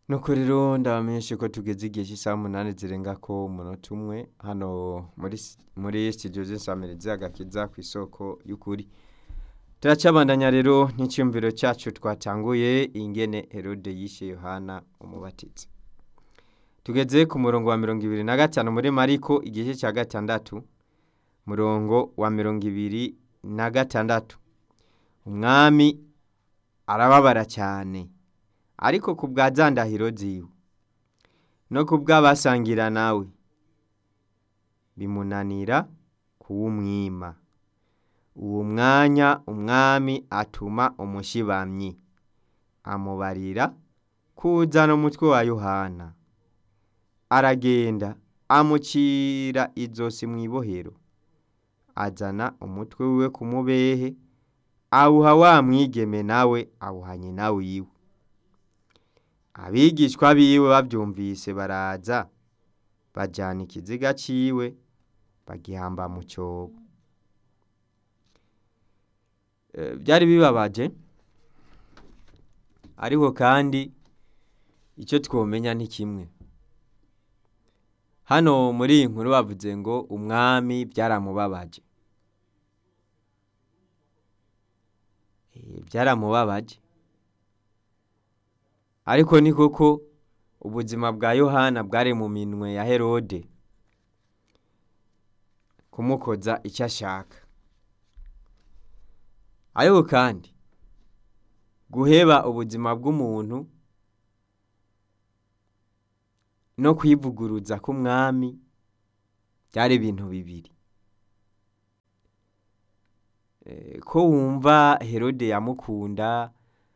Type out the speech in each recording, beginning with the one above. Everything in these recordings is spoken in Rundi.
nuko rero ndabamenyeshe ko tugeze igihe cy'isaha umunani zirengako umunota umwe hano muri muri studio z'insamirizi agakiza ku isoko y'ukuri turacabandanya rero n'icyumviro cyacu twatanguye ingene herode yishe yohana umubatizi tugeze ku murongo wa mirongo ibiri na gatanu muri mariko igice cya gatandatu murongo wa mirongo ibiri na gatandatu umwami arababara cyane ariko ku bwa za ndahiro ziwe no ku bw'abasangira nawe bimunanira kuwumwima uwo mwanya umwami atuma umushibamyi amubarira kuzana umutwe wa yohana aragenda amucira izosi mu ibohero azana umutwe wiwe ku mubehe awuha wa mwigeme nawe awuha nyina wiwe abigishwa biwe babyumvise baraza bajyana ikiziga ciwe bagihamba mu cyobo byari bibabaje ariko kandi icyo twomenya ni kimwe hano muri iyi nkuru bavuze ngo umwami byaramubabaje byaramubabaje ariko ni koko ubuzima bwa yohana bwari mu minwe ya herode kumukoza icyo ashaka ariko kandi guheba ubuzima bw'umuntu no kwivuguruza k'umwami byari ibintu bibiri ko wumva herode yamukunda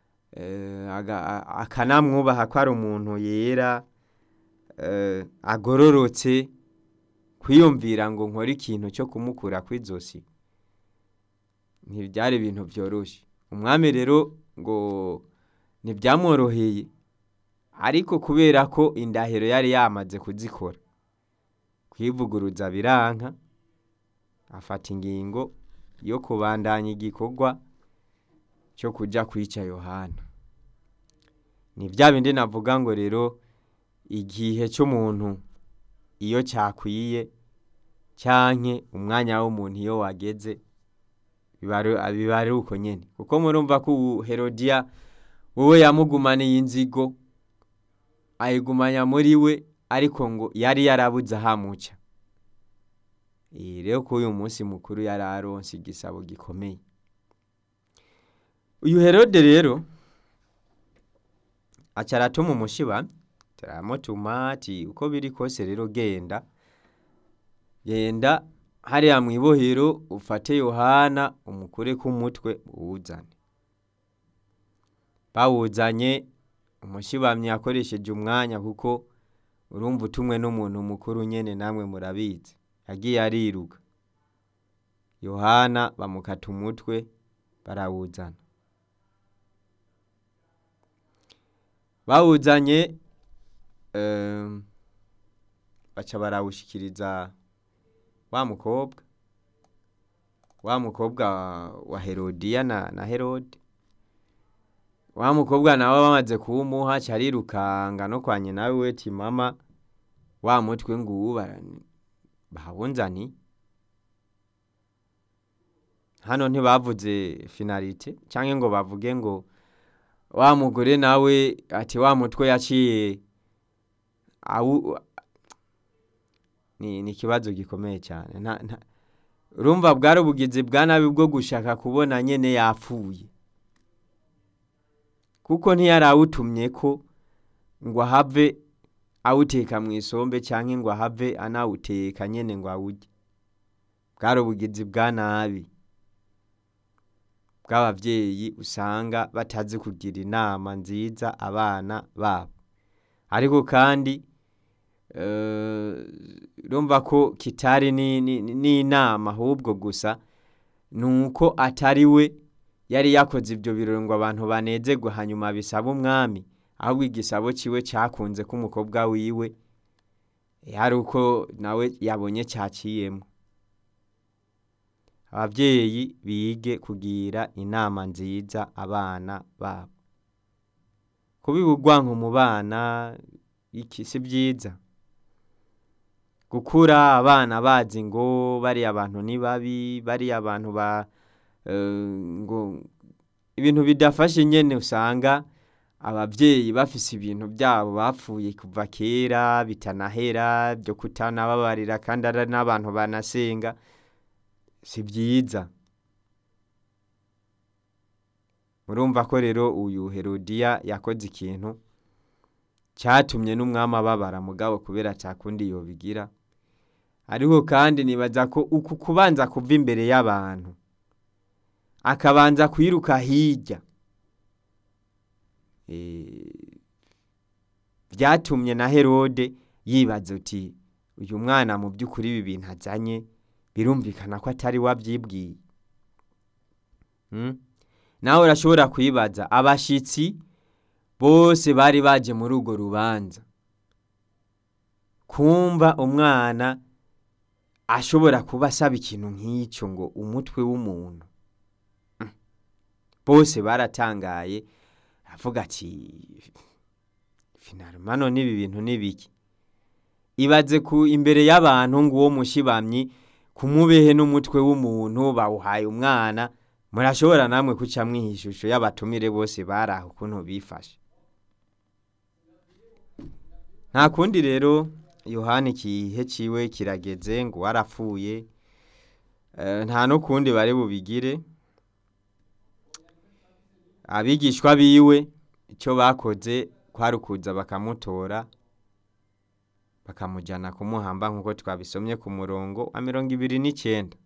akanamwubaha ko ari umuntu yera agororotse kwiyumvira ngo nkore ikintu cyo kumukura ku izosi ntibyari ibintu byoroshye umwami rero ngo ntibyamworoheye ariko kubera ko indahiro yari yamaze kuzikora kwivuguruza biranka afata ingingo yo kubandanya igikorwa cyo kujya kwica yohana ni bya bindi navuga ngo rero igihe cy'umuntu iyo cyakwiye cyangwa umwanya w'umuntu iyo wageze biba ari uko nyine kuko murumva ko herodiya wowe yamugumaniye inzigo ayigumanya muri we ariko ngo yari yarabuze ahamuca iyi rero ko uyu munsi mukuru yari aronse igisabo gikomeye uyu herode rero acaratuma umushiba turamutuma ati uko biri kose rero genda genda hariya mu ibohero ufate yohana umukure k'umutwe uwuzane bawuzanye umushibamyi yakoresheje umwanya kuko urumva utumwe n'umuntu mukuru nyine namwe murabizi yagiye ariruka yohana bamukata umutwe barawuzana bawuzanye baca barawushyikiriza wa mukobwa wa mukobwa wa herodiya na herode wa mukobwa nawe bamaze kuwumuha carirukanga no kwa nyina we ti mama wa mutwe nguwu bahawunzani hano ntibavuze finalite cyangwa ngo bavuge ngo wa mugore nawe ati wa mutwe yaciye ni ikibazo gikomeye cyane urumva bwari ubugizi bwa nabi bwo gushaka kubona nyine yapfuye kuko ntiyari awutumye ko ngo ahave awuteka mu isombe cyangwa ngo ahave anawuteka nyine ngo awujye bwari ubugizi bwa nabi bw'ababyeyi usanga batazi kugira inama nziza abana babo ariko kandi urumva ko kitari n'inama ahubwo gusa ni uko atari we yari yakoze ibyo birori ngo abantu banezerwe hanyuma bisaba umwami ahubwo igisabo cyiwe cyakunze ko umukobwa wiwe hari uko nawe yabonye cyaciyemo ababyeyi bige kugira inama nziza abana babo kubiba urwanko mu bana iki si byiza gukura abana bazi ngo bariya abantu ni babi bariya abantu ba eh, ngo ibintu bidafashe nyene usanga abavyeyi bafise ibintu byabo bapfuye kuva kera bitanahera byo kutanababarira kandi ari n'abantu banasenga si byiza murumva ko rero uyu herodiya yakoze ikintu cyatumye n'umwami ababara mugabo kubera atakundi yobigira ariko kandi nibaza ko uku kubanza kuva imbere y'abantu akabanza kwiruka hirya Eh, byatumye na herode yibaza uti uyu mwana mu by'ukuri ibi bintu azanye birumvikana ko atari wabyibwiye Mm? nawe urashobora kwibaza abashitsi bose bari baje muri urwo rubanza kumva umwana ashobora kuba asaba ikintu nk'icyo ngo umutwe w'umuntu Mm. bose baratangaye avuga ati finalima none ibi bintu ni biki ibaze ku imbere y'abantu ngo uwo mushibamyi kumubehe n'umutwe w'umuntu bawuhaye umwana murashobora namwe kuca mwiha ishusho y'abatumire bose bari aho ukuntu bifashe nta kundi rero yohani ikihe ciwe kirageze ngo warapfuye Eh, nta no kundi bari bubigire abigishwa biwe icyo bakoze kwari ukuza bakamutora bakamujyana kumuhamba nk'uko twabisomye ku murongo wa mirongo ibiri n'icyenda